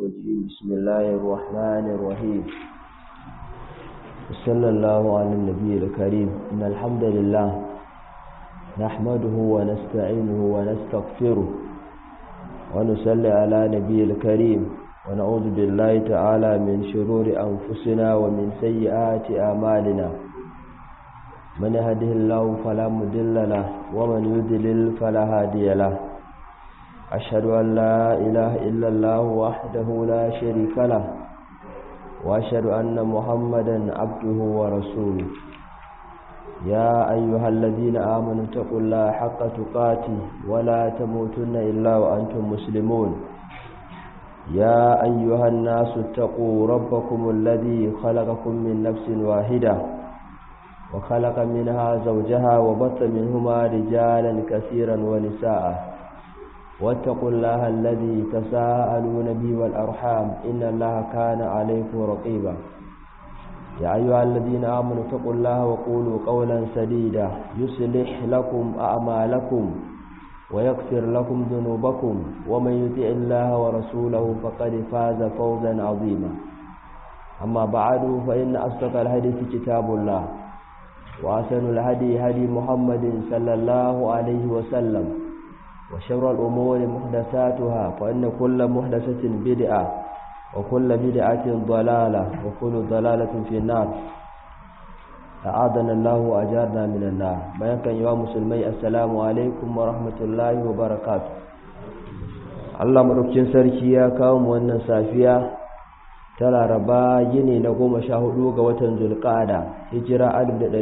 الرجيم بسم الله الرحمن الرحيم وصلى الله على النبي الكريم إن الحمد لله نحمده ونستعينه ونستغفره ونصلي على نبي الكريم ونعوذ بالله تعالى من شرور أنفسنا ومن سيئات أعمالنا من يهده الله فلا مضل له ومن يضلل فلا هادي له أشهد أن لا إله إلا الله وحده لا شريك له وأشهد أن محمدا عبده ورسوله يا أيها الذين آمنوا اتقوا الله حق تقاته ولا تموتن إلا وأنتم مسلمون يا أيها الناس اتقوا ربكم الذي خلقكم من نفس واحدة وخلق منها زوجها وبط منهما رجالا كثيرا ونساء واتقوا الله الذي تساءلون به والأرحام إن الله كان عليكم رقيبا يا أيها الذين آمنوا اتقوا الله وقولوا قولا سديدا يصلح لكم أعمالكم ويغفر لكم ذنوبكم ومن يطع الله ورسوله فقد فاز فوزا عظيما أما بعد فإن أصدق الحديث كتاب الله وأحسن الهدي هدي محمد صلى الله عليه وسلم وشر الأمور محدثاتها فإن كل محدثة بدعة وكل بدعة ضلالة وكل ضلالة في النار أعاذنا الله وأجارنا من النار ما يكن يا مسلمي السلام عليكم ورحمة الله وبركاته Allah madaukakin sarki ya kawo mu wannan safiya ta Laraba yini na goma sha hudu ga watan Zulqa'ada hijira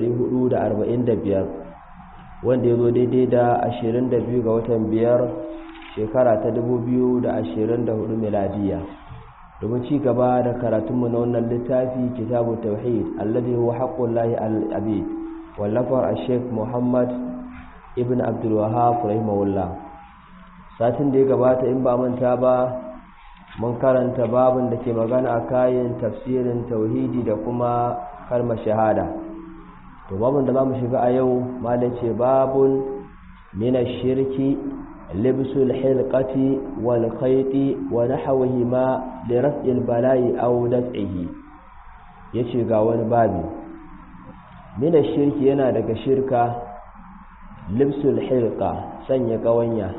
1445 wanda ya zo daidai da 22 ga watan biyar shekara ta 2024 miladiya domin ci gaba da karatunmu na wannan littafi kitabu tauhid alladhi huwa haqqullahi al-abid wallafar al-sheikh muhammad ibn abdul wahhab rahimahullah satin da ya gabata in ba manta ba mun karanta babin da ke magana a kayan tafsirin tauhidi da kuma kalmar shahada to babin da zamu shiga a yau malai ce babun min ash-shirki libsul hilqati wal khayti wa nahwihi ma li raf'il bala'i aw daf'ihi yace ga wani babi min ash-shirki yana daga shirka libsul hilqa sanya kawanya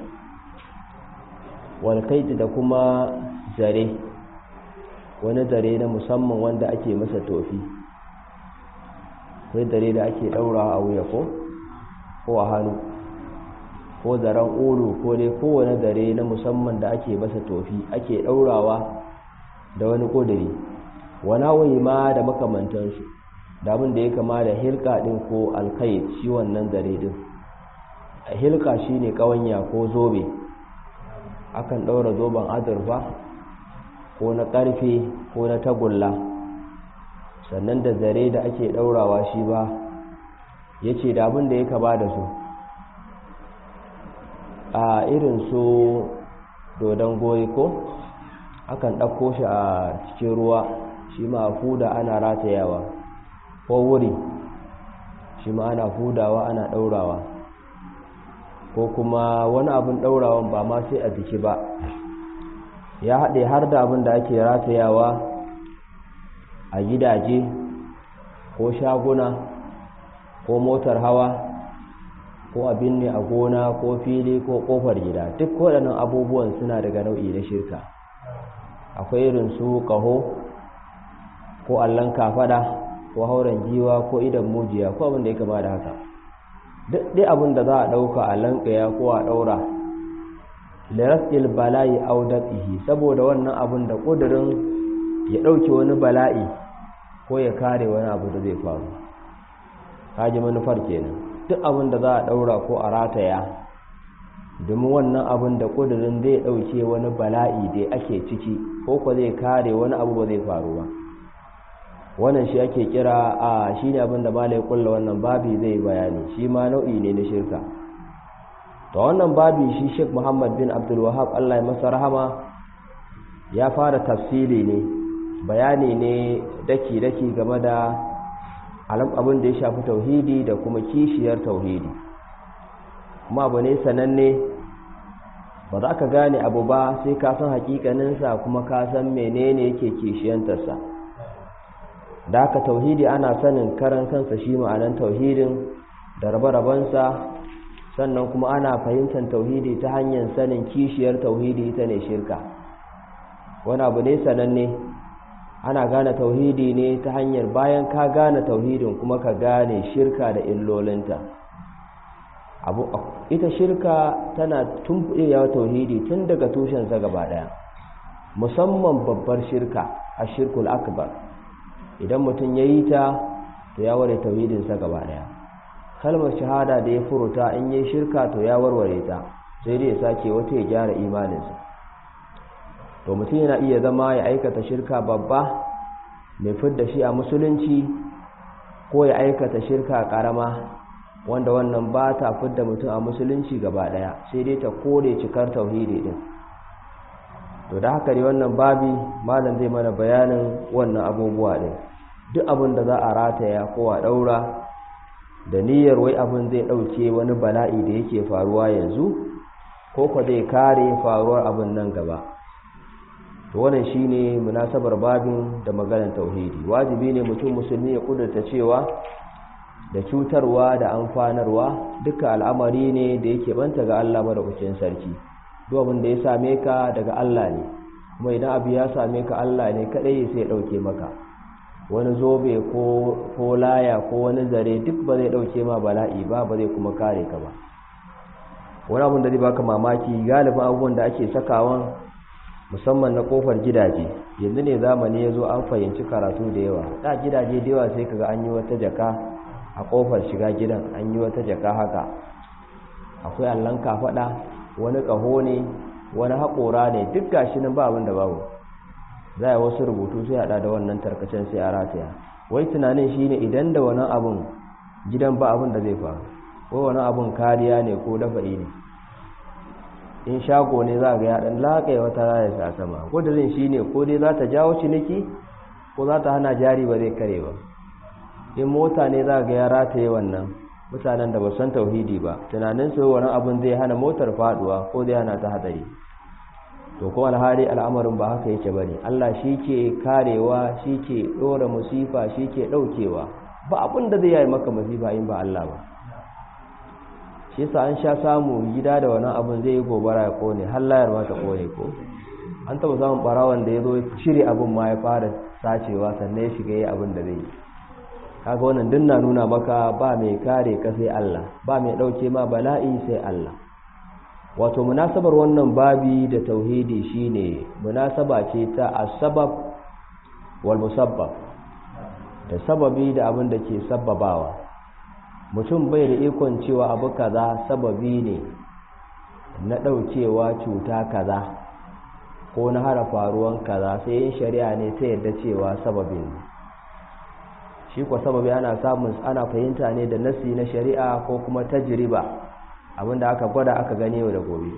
wal khayti da kuma zare wani zare na musamman wanda ake masa tofi akwai dare da ake daura a wuya ko ko a hannu ko zaren ulu ko dai kowane dare na musamman da ake masa tofi ake daurawa da wani kodari wana wayi ma da makamantansu da abin da ya kama da hilka din ko alkai shi wannan dare din a hilka shine kawanya ko zobe akan daura zoben azurfa ko na karfe ko na tagulla sannan da zare da ake ɗaurawa shi ba ya ce da abin da ya kaba da su a irin su dodon goyi ko akan ɗauko shi a cikin ruwa shi ma a fuda ana ratayawa ko wuri shi ma ana fudawa ana ɗaurawa ko kuma wani abin ɗaurawan ba ma sai a jiki ba ya haɗe har da abin da ake ratayawa a gidaje ko shaguna ko motar hawa ko abin ne a gona ko fili ko kofar gida duk waɗannan abubuwan suna daga nau'i na shirka akwai irin su ƙaho ko allon kafada ko hauren giwa ko idan mujiya ko abin da ya kama da haka duk dai abin da za a ɗauka a lankaya ko a ɗaura lirasil bala'i au dafihi saboda wannan abin da ƙudurin ya ɗauke wani bala'i ko ya kare wani abu da zai faru kaji manufar kenan duk abin da za a ɗaura ko a rataya domin wannan abin da ƙudurin zai ɗauke wani bala'i da ake ciki ko ko zai kare wani abu ba zai faru ba wannan shi ake kira a shi ne abin da malai kulla wannan babi zai bayani shi ma nau'i ne na shirka ta wannan babi shi sheik muhammad bin abdul wahab allah ya masa rahama ya fara tafsiri ne bayani ne daki-daki game da abin da ya shafi tauhidi da kuma kishiyar tauhidi kuma abu ne sananne ba za ka gane abu ba sai ka san hakikaninsa kuma ka san menene yake kishiyantarsa da haka tauhidi ana sanin karan kansa shi ma'anan tauhidin da rabe-rabensa sannan kuma ana fahimtar tauhidi ta hanyar sanin kishiyar tauhidi ita ne shirka wani abu ne sananne ana gane tauhidi ne ta hanyar bayan ka gane tauhidin kuma ka gane shirka da illolinta abu ita shirka tana tumbuɗewa tauhidi tun daga tushensa gaba ɗaya musamman babbar shirka a shirkul akbar idan mutum ya yi ta to ya ware tauhidinsa gaba ɗaya kalmar shahada da ya furuta in yi shirka to ya warware ta sai dai ya sake wata ya gyara imaninsa to mutum yana iya zama ya aikata shirka babba mai fidda shi a musulunci ko ya aikata shirka karama wanda wannan ba ta fidda mutum a musulunci gaba daya sai dai ta kore cikar tauhidi din to da haka ne wannan babi malam zai mana bayanin wannan abubuwa din duk abin da za a rataya ko a daura da niyyar wai abin zai dauke wani bala'i da yake faruwa yanzu ko ko zai kare faruwar abin nan gaba to wannan shine munasabar babin da maganar tauhidi wajibi ne mutum musulmi ya kudurta cewa da cutarwa da amfanarwa duka al'amari ne da yake banta ga Allah madaukakin sarki duk abin da ya same ka daga Allah ne kuma idan abu ya same ka Allah ne kadai sai ya dauke maka wani zobe ko ko laya ko wani zare duk ba zai dauke ma bala'i ba ba zai kuma kare ka ba wani abin da zai baka mamaki galibin abubuwan da ake sakawan musamman na kofar gidaje yanzu ne zamani ya zo an fahimci karatu da yawa da gidaje da yawa sai kaga an yi wata jaka a kofar shiga gidan an yi wata jaka haka akwai allon kafaɗa wani ƙaho ne wani haƙora ne duk gashi nan ba abin da babu za a wasu rubutu sai haɗa da wannan tarkacen sai a rataya wai tunanin shi ne idan da wani abin gidan ba abin da zai faru ko wani abin kariya ne ko dafa'i ne in shago ne za ga ya dan laƙaya wata raya sa sama kudirin shi ne ko dai za ta jawo ciniki ko za ta hana jari ba zai kare ba in mota ne za ga ya rataye wannan mutanen da ba san tauhidi ba tunanin su wani abin zai hana motar faduwa ko zai hana ta hadari to ko alhali al'amarin ba haka yake bane Allah shi ke karewa shi ke dora musifa shi ke daukewa ba abin da zai yi maka musifa in ba Allah ba shi yasa an sha samu gida da wani abin zai yi gobara ya kone har layar ma ta kone ko an taba samun barawan da ya zo cire abin ma ya fara sacewa sannan ya shiga yi abin da zai yi kaga wannan duk na nuna maka ba mai kare ka sai Allah ba mai dauke ma bala'i sai Allah wato munasabar wannan babi da tauhidi shine munasaba ce ta asbab wal musabbab da sababi da abin da ke sabbabawa mutum bai da ikon cewa abu kaza sababi ne na daukewa cuta kaza ko na hara faruwan kaza sai yin shari'a ne ta yadda cewa sababin ne shi kuwa sababi ana samun ana fahimta ne da nasi na shari'a ko kuma tajriba abinda aka gwada aka gane yau da gobe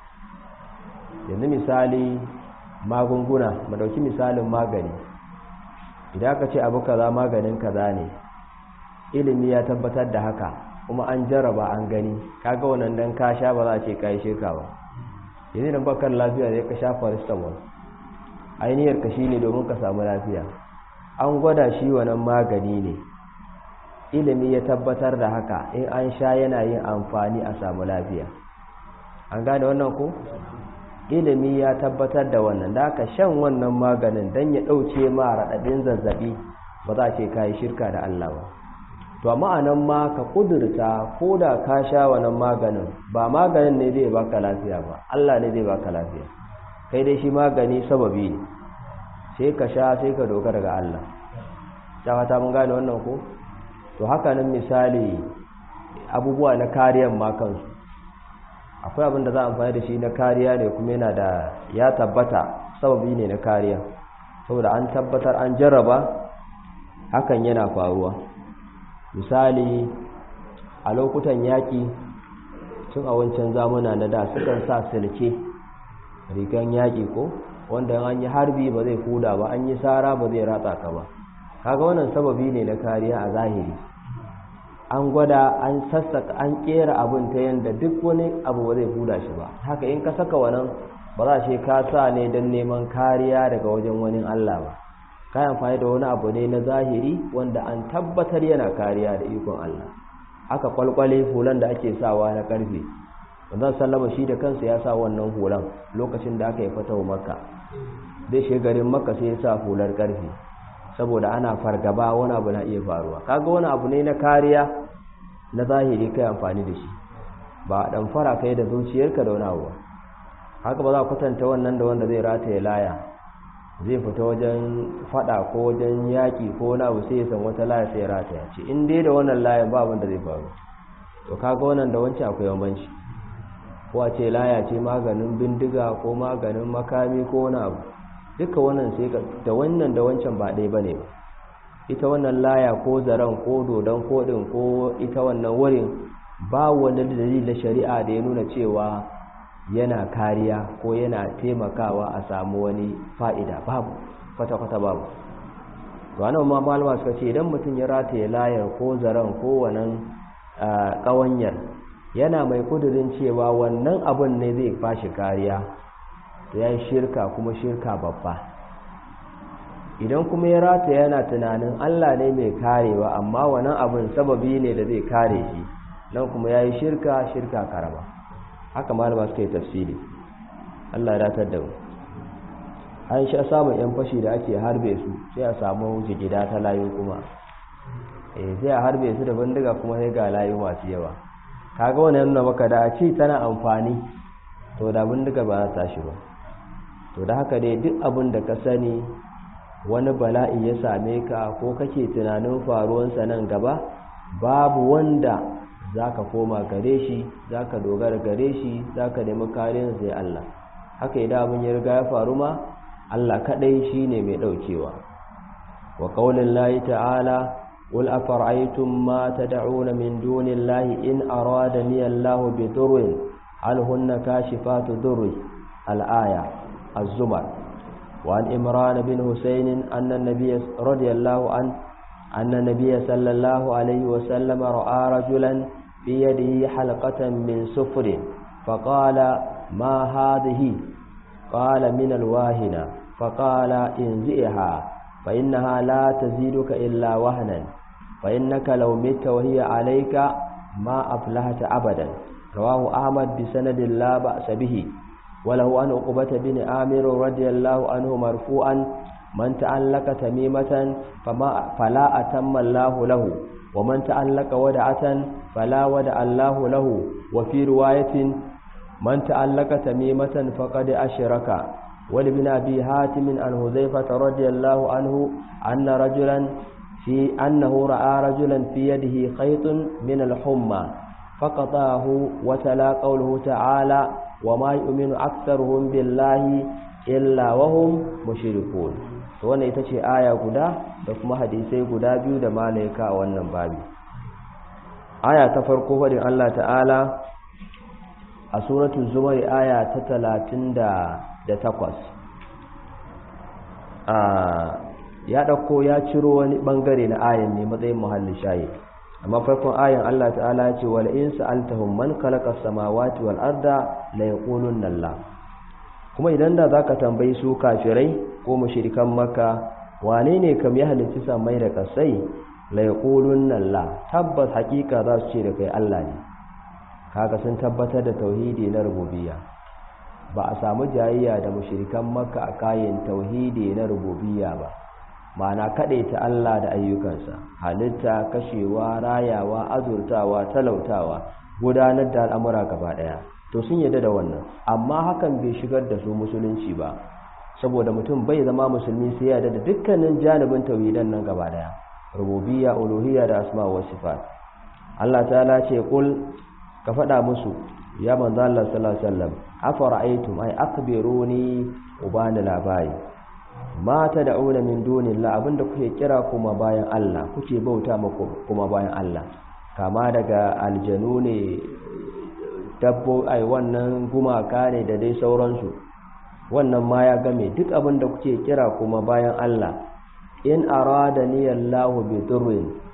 yanzu misali magunguna mu dauki misalin magani idan aka ce abu kaza maganin kaza ne ilimi ya tabbatar da haka kuma an jarraba an gani kaga wannan dan ka sha ba za a ce kai shirka ba yanzu dan bakar lafiya ne ka sha paracetamol ainihar ka shine domin ka samu lafiya an gwada shi wannan magani ne ilimi ya tabbatar da haka in an sha yana yin amfani a samu lafiya an gane wannan ko ilimi ya tabbatar da wannan da aka shan wannan maganin don ya ɗauke ma raɗaɗin zazzaɓi ba za a ce ka yi shirka da Allah ba to amma anan ma ka kudurta ko da ka sha wannan maganin ba maganin ne zai baka lafiya ba Allah ne zai baka lafiya kai dai shi magani sababi ne sai ka sha sai ka dogara ga Allah ta fata mun gane wannan ko to haka nan misali abubuwa na kariyan ma kansu akwai abin da za a amfani da shi na kariya ne kuma yana da ya tabbata sababi ne na kariya saboda an tabbatar an jarraba hakan yana faruwa misali a lokutan yaƙi tun a wancan zamuna na da sukan sa silke rigan yaƙi ko wanda an yi harbi ba zai huda ba an yi sara ba zai ratsa ka ba kaga wannan sababi ne na kariya a zahiri an gwada an sassaka an kera abin ta yadda duk wani abu ba zai huda shi ba haka in ka saka wannan ba za ce ka sa ne don neman kariya daga wajen wani Allah ba ka amfani da wani abu ne na zahiri wanda an tabbatar yana kariya da ikon Allah haka kwalkwale hulan da ake sawa na karfe zan sallama shi da kansa ya sa wannan hulan lokacin da aka yi fatawa makka zai shi garin makka sai ya sa hular karfe saboda ana fargaba wani abu na iya faruwa kaga wani abu ne na kariya na zahiri kai amfani da shi ba dan fara kai da zuciyarka da wani abu ba haka ba za ku kwatanta wannan da wanda zai rataye laya zai fita wajen fada ko wajen yaki ko wani abu sai ya san wata laya sai ya rataya ce in dai da wannan laya ba abin da zai faru to kaga wannan da wancan akwai bambanci ko a ce laya ce maganin bindiga ko maganin makami ko wani abu duka wannan sai da wannan da wancan ba ɗaya bane ba ita wannan laya ko zaren ko dodon kodin ko ita wannan wurin ba wani dalilin shari'a da ya nuna cewa yana kariya ko yana taimakawa a samu wani fa'ida babu kwata-kwata babu wannan ma malama suka ce idan mutum ya rataye layar ko zaren ko wannan ƙawanyar yana mai kudurin cewa wannan abun ne zai fashi kariya to ya yi shirka kuma shirka babba idan kuma ya rata yana tunanin allah ne mai karewa amma wannan abun sababi ne da zai kare shi nan kuma ya yi shirka shirka karama haka malama suka yi tafsiri allah ya ratar da mu an sha samun yan fashi da ake harbe su sai a samu jigida ta layu kuma sai a harbe su da bindiga kuma sai ga layu masu yawa kaga wani nuna maka da a ci tana amfani to da bindiga ba za ta shi ba to da haka dai duk abin da ka sani wani bala'i ya same ka ko kake tunanin faruwansa nan gaba babu wanda za ka koma gare shi za ka dogara gare shi za ka nemi kariyar sai Allah haka idan abin ya riga ya faru ma Allah kaɗai shi ne mai ɗaukewa wa ƙaunin layi ta'ala قل أفرأيتم ما تدعون من دون الله إن أرادني الله بضر هل هن كاشفات ضر الآية الزمر وعن إمران بن حسين أن النبي رضي الله عنه أن النبي صلى الله عليه وسلم رأى رجلا في يده حلقة من سفر فقال ما هذه قال من الواهنة فقال انزئها فإنها لا تزيدك إلا وهنا فإنك لو مت وهي عليك ما أفلحت أبدا رواه أحمد بسند لا بأس به وله أن عقبة بن عامر رضي الله عنه مرفوعا من تعلق تميمة فما فلا أتم الله له ومن تعلق ودعة فلا ودع الله له وفي رواية من تعلق تميمة فقد أشرك ولابن أبي هاتم عن هذيفة رضي الله عنه أن رجلا في أنه رأى رجلا في يده خيط من الحمى فقطعه وتلا قوله تعالى وما يؤمن أكثرهم بالله إلا وهم مشركون wannan ita ce aya guda da kuma hadisai guda biyu da malaika a wannan babi aya ta farko faɗin Allah ta'ala a suratul zumar aya ta talatin da takwas ya ɗauko ya ciro wani ɓangare na ayan ne matsayin muhallin shayi amma farkon ayan Allah ta'ala ya ce wal in sa'altahum man khalaqa samawati wal arda la yaqulunna Allah kuma idan da zaka tambayi su kafirai ko mushrikan maka wane ne kam ya halicci samai da kasai la yaqulunna Allah tabbas hakika za su ce da kai Allah ne kaga sun tabbatar da tauhidi na rububiyya ba a samu jayayya da mushrikan makka a kayan tauhidi na rububiyya ba ma'ana ta Allah da ayyukansa halitta kashewa rayawa azurtawa talautawa gudanar da al'amura gaba daya to sun yadda da wannan amma hakan bai shigar da su musulunci ba saboda mutum bai zama musulmi sai ya da dukkanin janibin tauhidan nan gaba daya rububiyya uluhiyya da asma wa sifat Allah ta'ala ce kul ka faɗa musu ya manzo Allah sallallahu alaihi wasallam afara'aytum ay akbiruni ubani labari ma tad'una min dunillah abinda kuke kira kuma bayan Allah kuke bauta muku kuma bayan Allah kama daga aljanu ne dabbo ai wannan gumaka ne da dai sauransu wannan ma ya game duk abinda kuke kira kuma bayan Allah in aradani Allahu bi durrin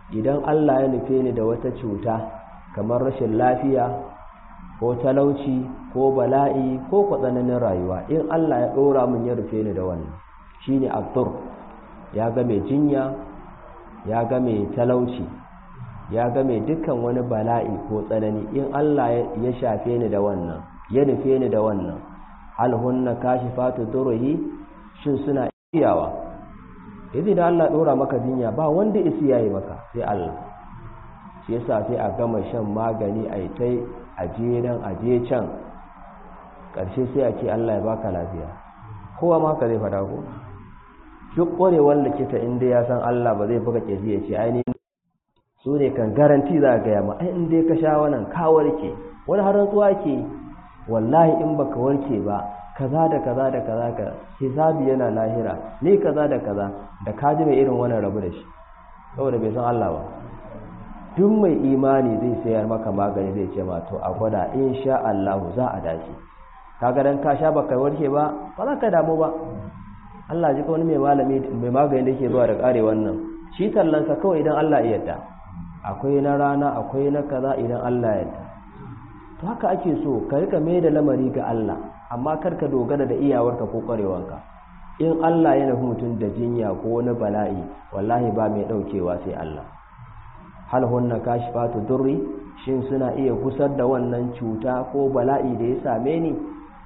idan Allah ya nufe ni da wata cuta kamar rashin lafiya ko talauci ko bala'i ko kwatsananin rayuwa in Allah ya ɗora min ya rufe ni da wannan shine abdur ya ga mai jinya ya ga mai talauci ya ga mai dukkan wani bala'i ko tsanani in Allah ya shafe ni da wannan ya nufe ni da wannan hal hunna kashifatu durhi shin suna iyawa yanzu da Allah ɗora maka jinya ba wanda isi yayi maka sai Allah shi yasa sai a gama shan magani a yi ta aje nan aje can ƙarshe sai a ce Allah ya baka lafiya kowa ma ka zai fada ko duk ƙwarewar likita inda ya san Allah ba zai buga ƙirji ya ce ainihin su ne kan garanti za a gaya ma ai inda ka sha wannan ka warke wani har rantsuwa ke wallahi in baka warke ba kaza da kaza da kaza ka hisabi yana lahira ne kaza da kaza da ka ji mai irin wannan rabu da shi saboda bai san Allah ba duk mai imani zai sayar maka magani zai ce ma to a gwada insha Allah za a dace kaga dan ka sha baka warke ba ba za ka damu ba Allah ji wani mai malami mai magani da yake zuwa da kare wannan shi tallansa kawai idan Allah ya yarda akwai na rana akwai na kaza idan Allah ya yarda to haka ake so ka rika mai da lamari ga Allah amma kar ka dogara da iyawarka ko kwarewanka in Allah ya nufi mutum da jinya ko wani bala'i wallahi ba mai daukewa sai Allah hal hunna kashifatu durri shin suna iya gusar da wannan cuta ko bala'i da ya same ni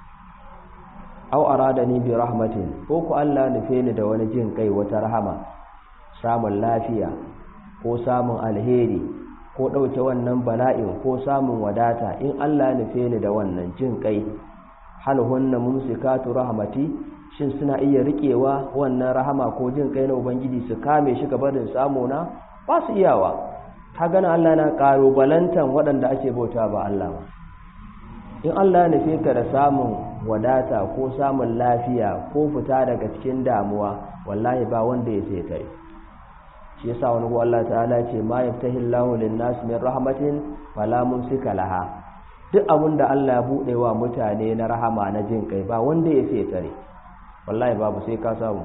aw aradani bi rahmatin ko ku Allah nufe ni da wani jin kai wata rahama samun lafiya ko samun alheri ko dauke wannan bala'in ko samun wadata in Allah nufe ni da wannan jin kai hal hunna mumsikatu rahmati shin suna iya rikewa wannan rahama ko jin kai na ubangiji su kame shi gabarin samu na ba su iyawa ka gana Allah na karo balantan waɗanda ake bauta ba Allah ba in Allah ya nufe ka da samun wadata ko samun lafiya ko fita daga cikin damuwa wallahi ba wanda ya sai kai shi yasa wani ko Allah ta'ala ce ma yaftahi Allahu lin-nas min rahmatin fala mumsika laha duk abinda Allah ya bude wa mutane na rahama na jin kai ba wanda ya sai tare wallahi babu sai ka samu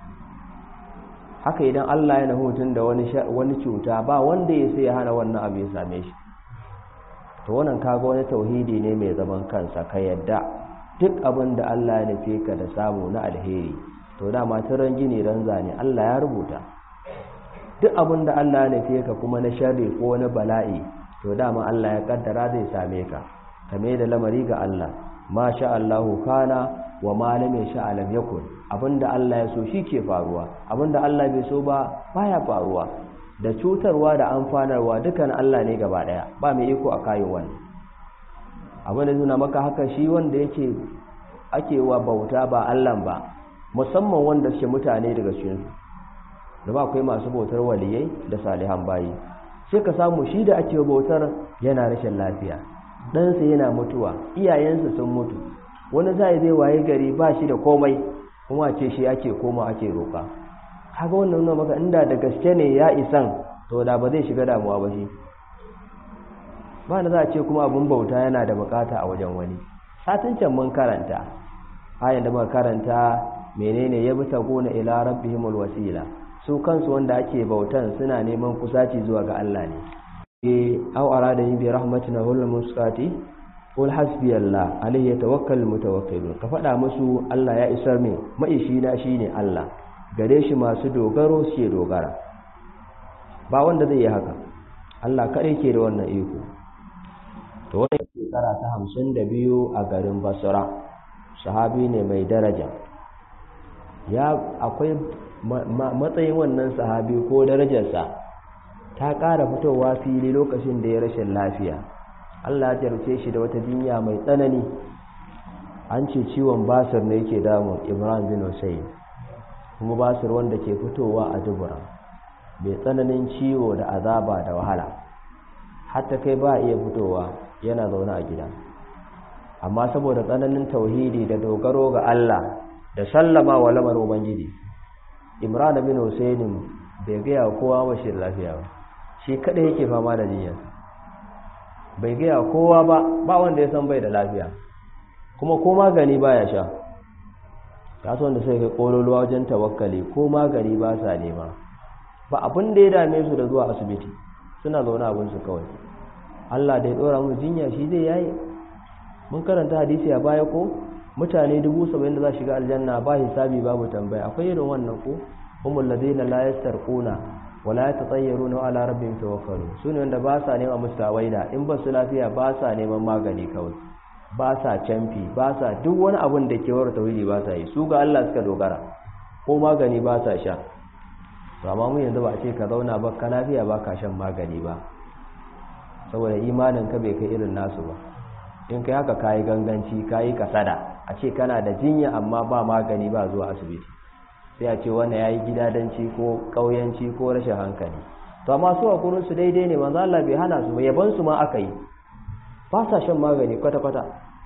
haka idan Allah ya hutun da wani wani cuta ba wanda ya sai hana wannan abu ya same shi to wannan kaga wani tauhidi ne mai zaman kansa ka yadda duk abin da Allah ya nufe ka da samu na alheri to dama tiran gini ran zane Allah ya rubuta duk abin da Allah ya nufe ka kuma na sharri ko na bala'i to dama Allah ya kaddara zai same ka kame da lamari ga Allah ma sha Allahu kana wa ma lam yasha lam yakun abinda Allah ya so shi ke faruwa abinda Allah bai so ba baya faruwa da cutarwa da amfanarwa dukan Allah ne gaba daya ba mai iko a kayan wani abin da nuna maka haka shi wanda yake ake wa bauta ba Allah ba musamman wanda suke mutane daga cikin da ba akwai masu bautar waliyai da salihan bayi sai ka samu shi da ake bautar yana rashin lafiya ɗansa yana mutuwa iyayensa sun mutu wani zai zai waye gari ba shi da komai kuma ce shi ake koma ake roƙa kaga wannan nuna maka inda da gaske ne ya isan to da ba zai shiga damuwa ba shi ba da za a ce kuma abin bauta yana da bukata a wajen wani satin can mun karanta ayan da muka karanta menene ya bi gona ila rabbihimul wasila su kansu wanda ake bautan suna neman kusaci zuwa ga Allah ne eh aw arada bi rahmatina wal musqati qul hasbiyallah alayhi yatawakkalul mutawakkilun ka faɗa musu Allah ya isar min maishi na shine Allah gare shi masu dogaro suke dogara ba wanda zai yi haka Allah kaɗai ke da wannan iko to wani shekara ta hamsin da biyu a garin basra sahabi ne mai daraja ya akwai matsayin wannan sahabi ko darajarsa ta ƙara fitowa fili lokacin da ya rashin lafiya Allah ya jarce shi da wata jinya mai tsanani an ce ciwon basir ne yake damun Ibrahim bin Hussein kuma basir wanda ke fitowa a dubura mai tsananin ciwo da azaba da wahala hatta kai ba iya fitowa yana zaune a gida amma saboda tsananin tauhidi da dogaro ga Allah da sallama wa lamar ubangiji imran bin husainin bai gaya kowa ba shi lafiya ba shi kada yake fama da jinya bai gaya kowa ba ba wanda ya san bai da lafiya kuma ko magani baya sha kasu wanda sai kai kololuwa wajen tawakkali ko magani ba sa nema ba abin da ya dame su da zuwa asibiti suna zaune abin su kawai Allah da ya dora mu jinya shi zai yayi mun karanta hadisi a baya ko mutane dubu saba'in da za shiga aljanna ba hisabi babu tambaya akwai irin wannan ko humul ladina la yastarquna wa la yatatayyaruna ala rabbihim tawakkalun sune wanda ba sa neman musu tawaida in ba su lafiya ba sa neman magani kawai ba sa canfi ba sa duk wani abun da ke wara tauhidi ba sa yi su ga Allah suka dogara ko magani ba sa sha to amma mu yanzu ba a ce ka zauna ba ka lafiya ba ka shan magani ba saboda imanin ka bai kai irin nasu ba in kai haka kayi ganganci kayi kasada a ce kana da jinya amma ba magani ba zuwa asibiti sai a ce wannan yayi gidadanci ko kauyanci ko rashin hankali to amma su a gurin su daidai ne manzo Allah bai hana su ba yaban su ma aka yi ba sa shan magani kwata kwata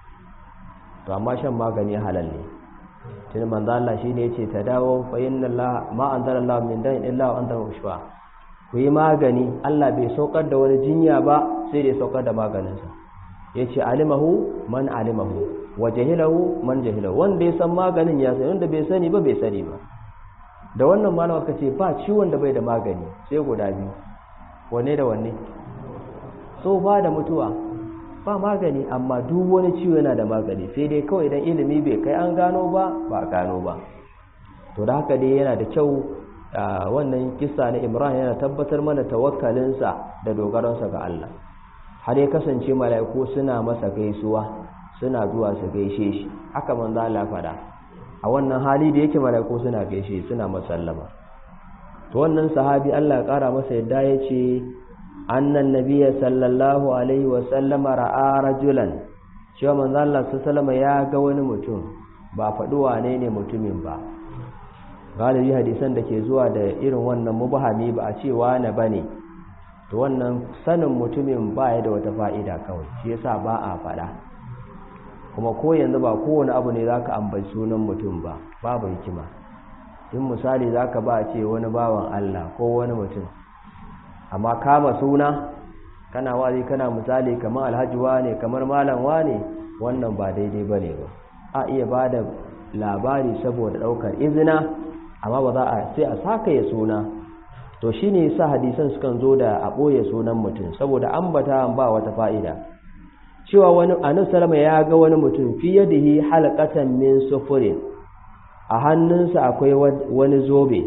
to amma shan magani halal ne tun manzo Allah shine yace ta dawo fa inna Allah ma anzalallahu min da'in illa wa anta ushfa ku yi magani Allah bai saukar da wani jinya ba sai da ya saukar da maganinsa ya ce alimahu man alimahu wa jahilahu man jahilahu wanda ya san maganin ya sani wanda bai sani ba bai sani ba da wannan malama ka ce ba ciwon da bai da magani sai guda biyu wanne da wanne so ba da mutuwa ba magani amma duk wani ciwo yana da magani sai dai kawai idan ilimi bai kai an gano ba ba gano ba to da haka dai yana da kyau wannan kisa na imran yana tabbatar mana tawakkalinsa da dogaransa ga Allah har ya kasance mala'iku suna masa gaisuwa suna zuwa su gaishe shi haka manzo Allah fada a wannan hali da yake mala'iku suna gaishe suna masallama to wannan sahabi Allah ya kara masa yadda yace annan nabiyya sallallahu alaihi wa sallama ra'a rajulan cewa manzo Allah sallallahu ya ga wani mutum ba faɗi wane ne mutumin ba galibi hadisan da ke zuwa da irin wannan mubahami ba a ce wane bane to wannan sanin mutumin ba ya da wata fa'ida kawai shi yasa ba a faɗa kuma ko yanzu ba kowane abu ne zaka ambaci sunan mutum ba babu hikima in misali zaka ba ce wani bawan Allah ko wani mutum amma kama suna kana wazi kana misali kamar alhaji wane kamar malam wane wannan ba daidai bane ba a iya bada labari saboda daukar izina amma ba za a sai a saka ya suna to shi ne sa hadisan sukan zo da a ɓoye sunan mutum saboda ambata ba wata fa'ida cewa wani anu salama ya ga wani mutum fiye da yi halakatan min sufurin a hannunsa akwai wani zobe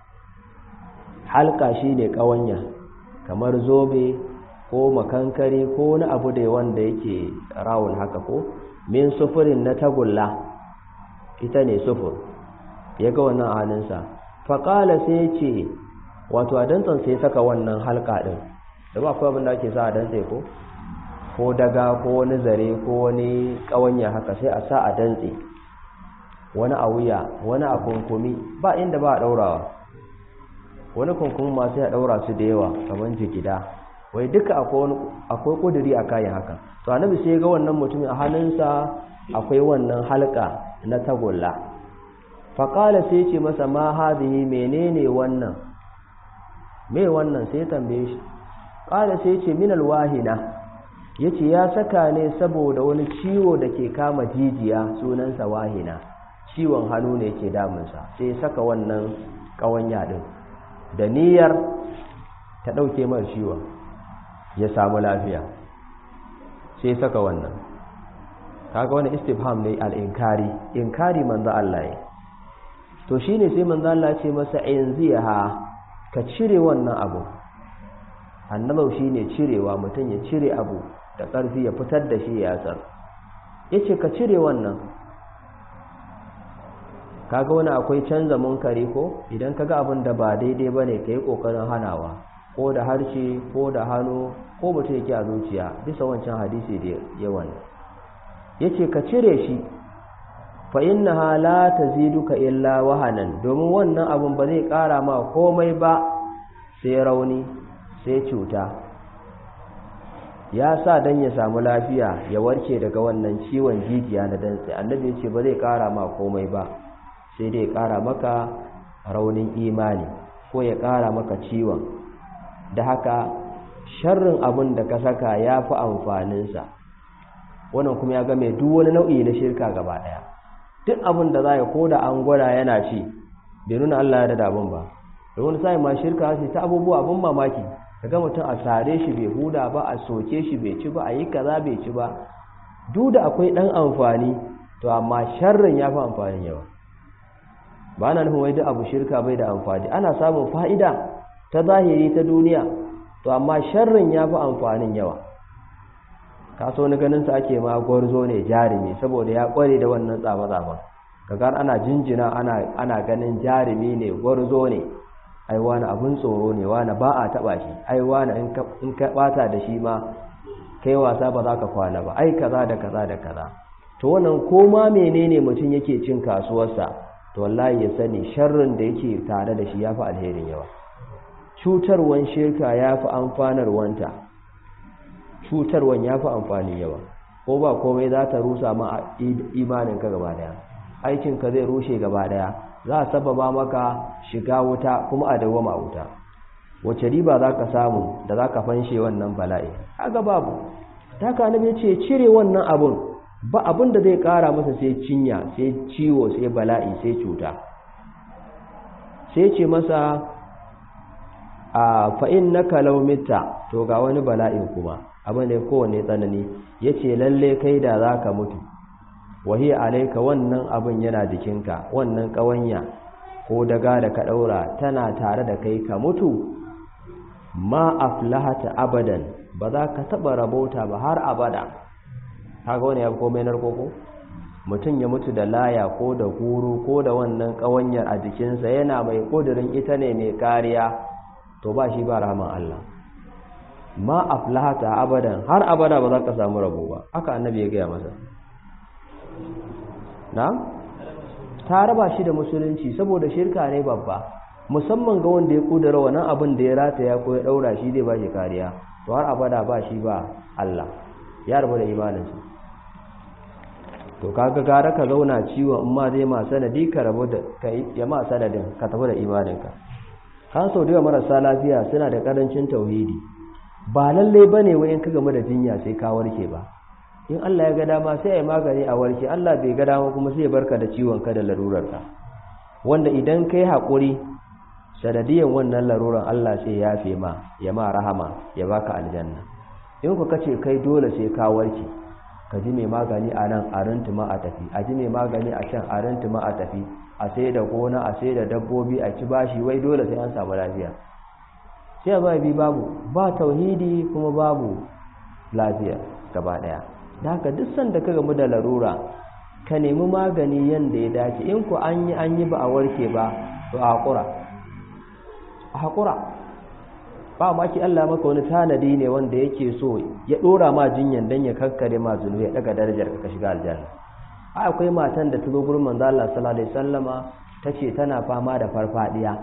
halka shi ne ƙawanya kamar zobe ko makankare ko wani abu da wanda yake rawun haka ko min sufurin na tagulla ita ne sufur ya ga wannan a hannunsa faƙala sai ce wato a dantsan sai saka wannan halka ɗin da ba akwai abin da ake sa a dantse ko ko daga ko wani zare ko wani ƙawanya haka sai a sa a dantse wani a wuya wani a kunkumi ba inda ba a ɗaurawa wani kunkumi ma sai a ɗaura su da yawa kamar jigida wai duka akwai ƙuduri a kayan haka to annabi sai ga wannan mutumin a hannunsa akwai wannan halka na tagulla faƙala sai ce masa ma hadihi menene wannan me wannan sai tambaye shi ƙala sai ce minal wahina ya ce ya saka ne saboda wani ciwo da ke kama jijiya sunansa wahina ciwon hannu ne ke damunsa sai ya saka wannan ƙawanya ɗin da niyyar ta ɗauke mar ciwon ya samu lafiya sai ya saka wannan kaga wani istifham ne al'inkari inkari manzo Allah ya to shine sai manzo Allah ce masa ha ka cire wannan abu annabau shine cirewa mutum ya cire abu da ƙarfi ya fitar da shi ya tsar yace ka cire wannan kaga wani akwai canza munkari ko idan kaga abin da ba daidai bane kai kokarin hanawa ko da harshe ko da hannu ko mutum yake a zuciya bisa wancan hadisi da yawan yace ka cire shi fa innaha la taziduka illa wahanan domin wannan abun ba zai kara ma komai ba sai rauni sai cuta ya sa dan ya samu lafiya ya warke daga wannan ciwon jijiya na dantse annabi ya ce ba zai kara ma komai ba sai dai kara maka raunin imani ko ya kara maka ciwon da haka sharrin abun da ka saka ya fi amfaninsa wannan kuma ya game duk wani nau'i na shirka gaba daya duk abin da za ya koda an gwada yana ci bai nuna Allah ya dada abin ba da wani sai ma shirka sai ta abubuwa abun mamaki kaga mutum a sare shi bai huda ba a soke shi bai ci ba a yi kaza bai ci ba duk da akwai dan amfani to amma sharrin ya fi amfanin yawa ba na nufin wai duk abu shirka bai da amfani ana samun fa'ida ta zahiri ta duniya to amma sharrin ya fi amfanin yawa kaso na ganinsa ake ma gwarzo ne jarumi saboda ya kware da wannan tsaba-tsaban kagar ana jinjina ana ganin jarumi ne gwarzo ne ai wani abin tsoro ne wani ba a taba shi ai wani in ka bata da shi ma kai wasa ba za ka kwana ba ai kaza da kaza da kaza to wannan koma menene mutum yake cin kasuwarsa to wallahi ya sani sharrin da yake tare da shi yafi alherin yawa cutarwan shirka yafi amfanarwanta cutarwan yafi amfani yawa ko ba komai za ta rusa ma imaninka gaba daya aikinka zai rushe gaba daya za a sababa maka shiga wuta kuma a dawama wuta wace riba za ka samu da za ka fanshe wannan bala'i haka babu ta ka nabi ce cire wannan abun ba abun da zai kara masa sai cinya sai ciwo sai bala'i sai cuta sai ce masa a fa'in na kalaumita to ga wani bala'in kuma abin da kowane tsanani ya ce lalle kai da za ka mutu wahi alaika wannan abin yana jikinka wannan ƙawanya ko daga da ka ɗaura tana tare da kai ka mutu ma aflahata abadan ba za ka taɓa rabauta ba har abada haka wani ya komai narkoko mutum ya mutu da laya ko da guru ko da wannan ƙawanyar a jikinsa yana mai ƙudurin ita ne mai kariya to ba shi ba rahaman Allah ma aflahata abadan har abada ba za ka samu rabo ba haka annabi ya gaya masa na ta raba shi da musulunci saboda shirka ne babba musamman ga wanda ya kudura wannan abin da ya rata ya koya daura shi zai ba shi kariya to har abada ba shi ba Allah ya rabu da imaninsa to kaga gara ka zauna ciwon in ma zai ma sanadi ka rabu da kai ya ma sanadin ka tafi da imaninka har sau da marasa lafiya suna da karancin tauhidi ba lalle bane wai in ka game da jinya sai ka warke ba in Allah ya ga dama sai ya magani a warke Allah bai ga dama kuma sai ya barka da ciwon ka da larurarka wanda idan kai haƙuri sanadiyan wannan laruran Allah sai ya yafe ma ya ma rahama ya baka aljanna in ku kace kai dole sai ka warke ka ji mai magani a nan a rintuma a tafi a ji mai magani a can a rintuma a tafi a sai da gona a sai da dabbobi a ci bashi wai dole sai an samu lafiya sai ba bi babu ba tauhidi kuma babu lafiya gaba daya da haka duk sanda ka gamu da larura ka nemi magani yanda ya dace in ku an yi an yi ba a warke ba to a haƙura a haƙura ba maki Allah maka wani tanadi ne wanda yake so ya ɗora ma jinyan don ya kankare ma zunubi ya ɗaga darajar ka shiga aljanna a akwai matan da ta zo gurin manzo Allah sallallahu alaihi wasallama tace tana fama da farfadiya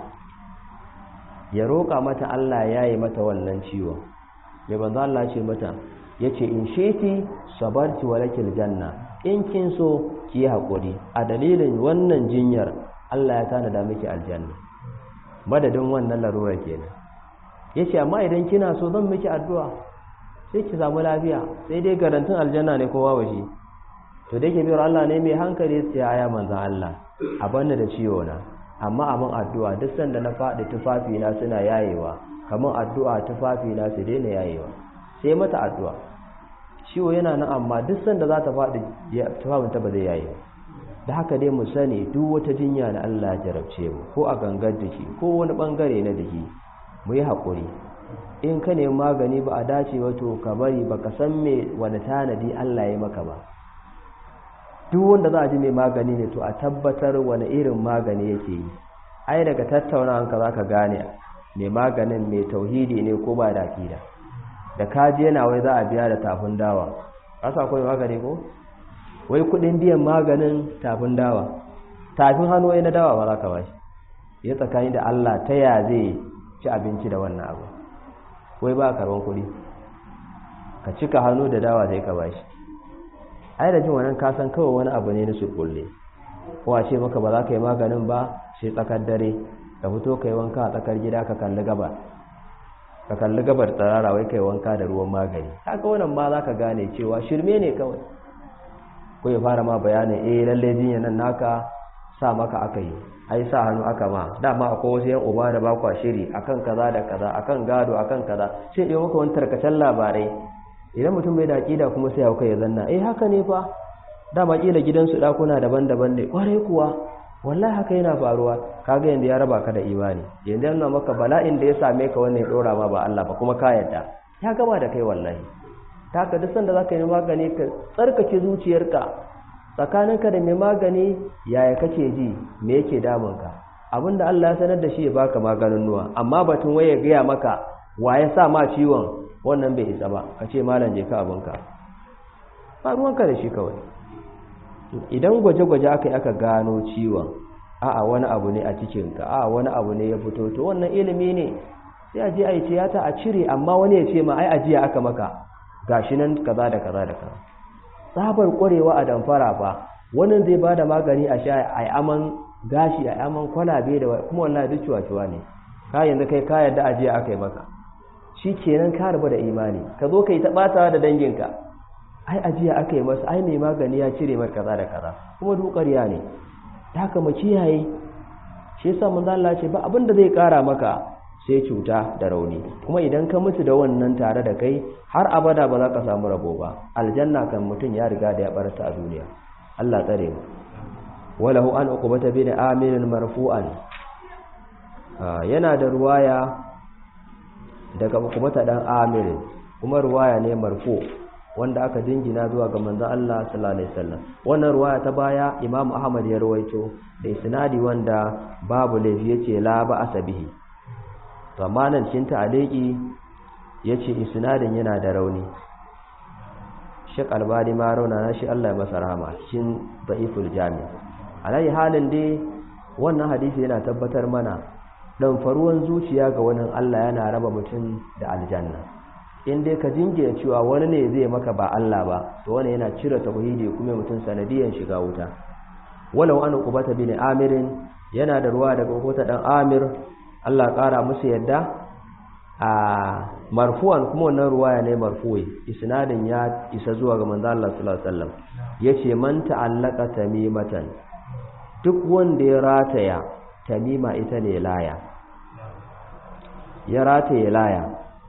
ya roƙa mata Allah ya yi mata wannan ciwon mai manzo Allah ce mata yace in sheti sabarti walakil janna in kin so ki hakuri a dalilin wannan jinyar Allah ya tanada miki aljanna madadin wannan larura kenan yace amma idan kina so zan miki addu'a sai ki samu lafiya sai dai garantin aljanna ne kowa ba shi to da yake biyar Allah ne mai hankali sai aya manzo Allah a banna da ciwo na amma abin addu'a duk sanda na faɗi tufafi na suna yayewa kamar addu'a tufafi na su daina yayewa sai mata addu'a ciwo yana nan amma duk sanda za ta faɗi tufafinta ba zai yaye da haka dai mu sani duk wata jinya da Allah ya jarabce mu ko a gangar jiki ko wani bangare na jiki mu yi haƙuri in ka nemi magani ba a dace ba to ka bari ba ka san me wani tanadi Allah ya maka ba duk wanda za a ji mai magani ne to a tabbatar wani irin magani yake yi ai daga tattaunawanka za ka gane mai maganin mai tauhidi ne ko ba da akida da kaji yana wai za a biya da tafin dawa asa akwai magani ko wai kudin biyan maganin tafin dawa tafin hannu wai na dawa ba za ka bashi ya tsakani da Allah ta ya zai ci abinci da wannan abu wai ba karban kudi ka cika hannu da dawa sai ka bashi ai da jin wannan ka san kawai wani abu ne na surkulle ko a ce maka ba za ka yi maganin ba sai tsakar dare ka fito ka yi wanka a tsakar gida ka kalli gabar ka kalli gabar tsarara wai kai wanka da ruwan magani haka wannan ma zaka gane cewa shirme ne kawai ko ya fara ma bayanin eh lalle jinya nan naka sa maka aka yi ai sa hannu aka ma dama akwai wasu yan uba da bakwa shiri akan kaza da kaza akan gado akan kaza sai dai maka wani tarkacen labarai idan mutum bai da aqida kuma sai hauka ya zanna eh haka ne fa dama kila gidansu dakuna daban-daban ne kwarai kuwa wallahi haka yana faruwa kaga yanda ya raba ka da imani yanda yana maka bala'in da ya same ka wannan ya dora ma ba Allah ba kuma ka yadda ya gama da kai wallahi ta ka duk sanda zaka yi magani ka tsarkake zuciyarka tsakaninka da mai magani yaya kake ji me yake damunka abinda Allah ya sanar da shi ya baka maganin nuwa amma batun waye gaya maka wa ya sa ma ciwon wannan bai isa ba ka ce malam je ka abinka ba ruwanka da shi kawai idan gwaje-gwaje aka yi aka gano ciwon a'a wani abu ne a cikinka a'a wani abu ne ya fito to wannan ilimi ne sai a je a yi tiyata a cire amma wani ya ce ma ai ajiya aka maka gashi nan kaza da kaza da kaza tsabar kwarewa a damfara fa wannan zai bada magani a sha a aman gashi a aman kwalabe da kuma wallahi duk ciwa ne ka yanzu kai ka yarda ajiya aka yi maka shi kenan ka rabu da imani ka zo ka yi taɓatawa da danginka ai ajiya aka yi masa ai mai magani ya cire mai kaza da kaza kuma duk ƙarya ne ta haka mu kiyaye shi yasa manzo Allah ce ba abin da zai ƙara maka sai cuta da rauni kuma idan ka mutu da wannan tare da kai har abada ba za ka samu rabo ba aljanna kan mutum ya riga da ya barta a duniya Allah tsare mu walahu an uqbata bin amir marfu'an yana da ruwaya daga uqbata dan amir kuma ruwaya ne marfu wanda aka dingina zuwa ga manzon Allah sallallahu alaihi wasallam wannan ruwaya ta baya Imam Ahmad ya rawaito da isnadi wanda babu laifi yace la ba asabihi to amma nan cikin ta'aliki yace isnadin yana da rauni Sheikh Albani ma rauna na shi Allah ya masa rahama cikin Da'iful Jami alai halin dai wannan hadisi yana tabbatar mana dan faruwan zuciya ga wani Allah yana raba mutum da aljanna in dai ka jingina cewa wani ne zai maka ba Allah ba to wani yana cire tauhidi kuma mutum sanadiyan shiga wuta walau an qubata bin amirin yana da ruwa daga qubata dan amir Allah kara musu yadda a marfu'an kuma wannan ruwaya ne marfu'i isnadin ya isa zuwa ga manzo Allah sallallahu alaihi wasallam yace man ta'allaka tamimatan duk wanda ya rataya tamima ita ne laya ya rataya laya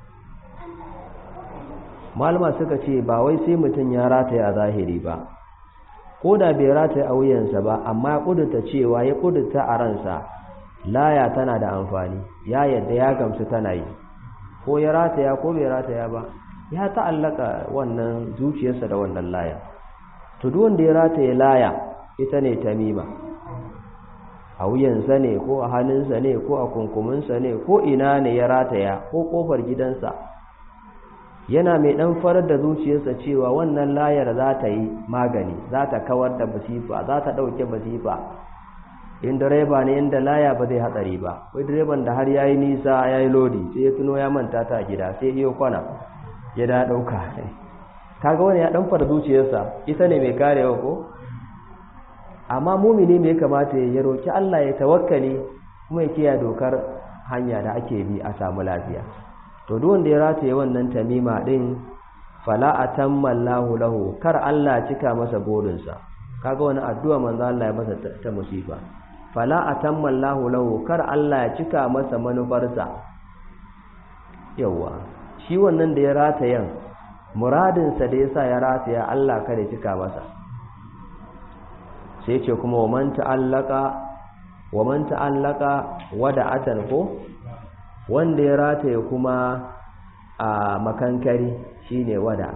malama suka ce ba wai sai mutum ya rataya a zahiri ba ko da bai rataya a wuyansa ba amma ya kudurta cewa ya kudurta a ransa laya tana da amfani ya yadda ya gamsu tana yi ko ya rataya ko bai rataya ba ya ta'allaka wannan zuciyarsa da wannan laya to duk wanda ya rataya laya ita ne tamima a wuyansa ne ko a hannunsa ne ko a kunkuminsa ne ko ina ne ya rataya ko kofar gidansa yana mai ɗan farar da zuciyarsa cewa wannan layar za ta yi magani za ta kawar da basifa za ta ɗauke basifa in direba ne inda laya ba zai hatsari ba wai direban da har ya yi nisa ya yi lodi sai ya tuno ya manta ta gida sai iyo kwana ya da ɗauka kaga wani ya ɗan fara zuciyarsa ita ne mai karewa ko amma mumini mai kamata ya roki Allah ya tawakkali kuma ya kiyaye dokar hanya da ake bi a samu lafiya to duk wanda ya rataye wannan tamima din fala atamma Allahu lahu kar Allah cika masa burinsa kaga wani addu'a manzo Allah ya masa ta musifa fala atamma Allahu lahu kar Allah ya cika masa manufarsa yawa shi wannan da ya ratayen muradinsa da yasa ya rataya Allah kada cika masa sai ce kuma wa man ta'allaka wa man ta'allaka wada'atan ko wanda ya rataye kuma a makankari shine wada